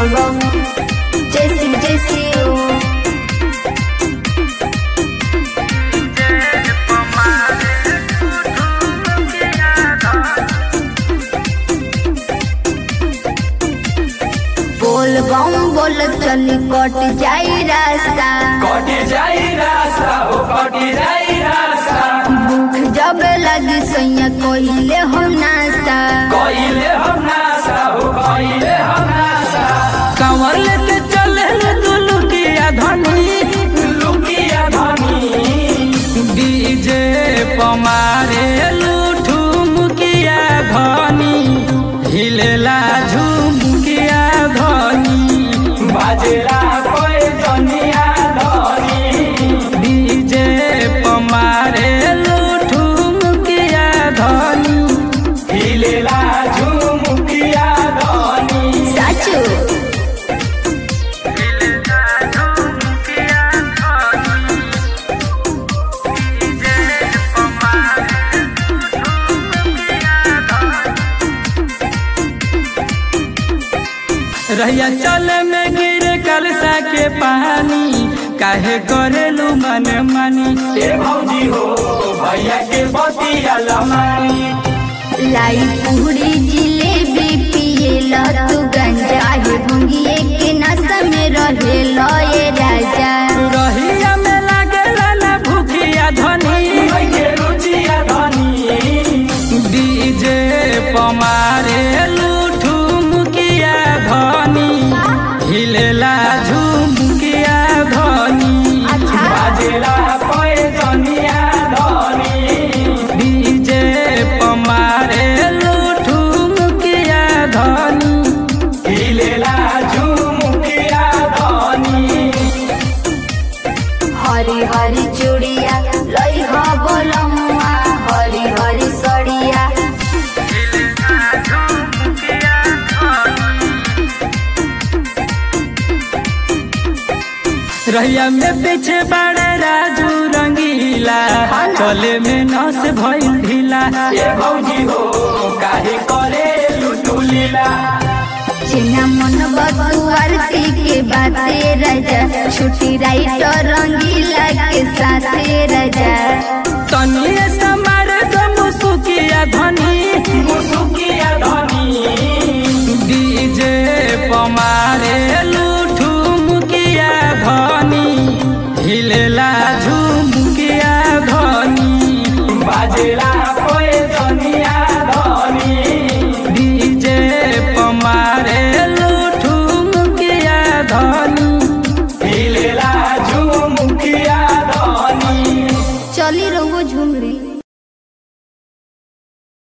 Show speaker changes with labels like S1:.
S1: बोलबम जैसी जैसी ओ बोलबम बोल चली कट जाई रास्ता
S2: कटी जाई रास्ता हो कटी जाई रास्ता
S1: भूख जब लगी सैया कोहिले हम नाश्ता
S2: कइले हम नासा हो कइले हम नासा
S3: कांवर लेके चले तू लुकिया धनी
S2: लुकिया धनी
S3: डीजे पमारे लूठू मुकिया धनी हिलेला झुमकिया धनी
S2: बाजेला कोई जनिया धनी
S3: डीजे पमारे लूठू मुकिया धनी
S2: हिलेला झुमुकिया धनी
S1: साचू
S3: रहिया चले में गिरे कलसा के पानी काहे करेलू मन मानी
S2: ए भौजी हो भैया के बतिया लमानी
S1: लाई पूरी जिलेबी पिए ल तू गंजा हे भंगिए के नशा में रहे ल ये राजा
S3: रहिया में लागेला ना भूखिया धनी
S2: के रुचिया धनी
S3: डीजे पमारे लूठू मुकिया धनी हिलेला झुमकिया धनी
S1: अच्छा
S2: बाजेला कोई जनिया धनी
S3: डीजे पमारे लूठू मुकिया धनी
S2: हिलेला झुमुकिया धनी
S1: हरी हरी चूड़िया लई ह बोलमुआ हरी हरी सड़िया
S3: रहिया में पीछे बड़े राजू रंगीला चले में नस भइल ढीला
S2: ए भौजी हो काहे करे लुटू लीला
S1: चिन्हा मन बतुआरती के बाते राजा छुट्टी राइटर रंगीला के साथे राजा
S3: तनिए समार दम सुकिया धनी
S2: मुसुकी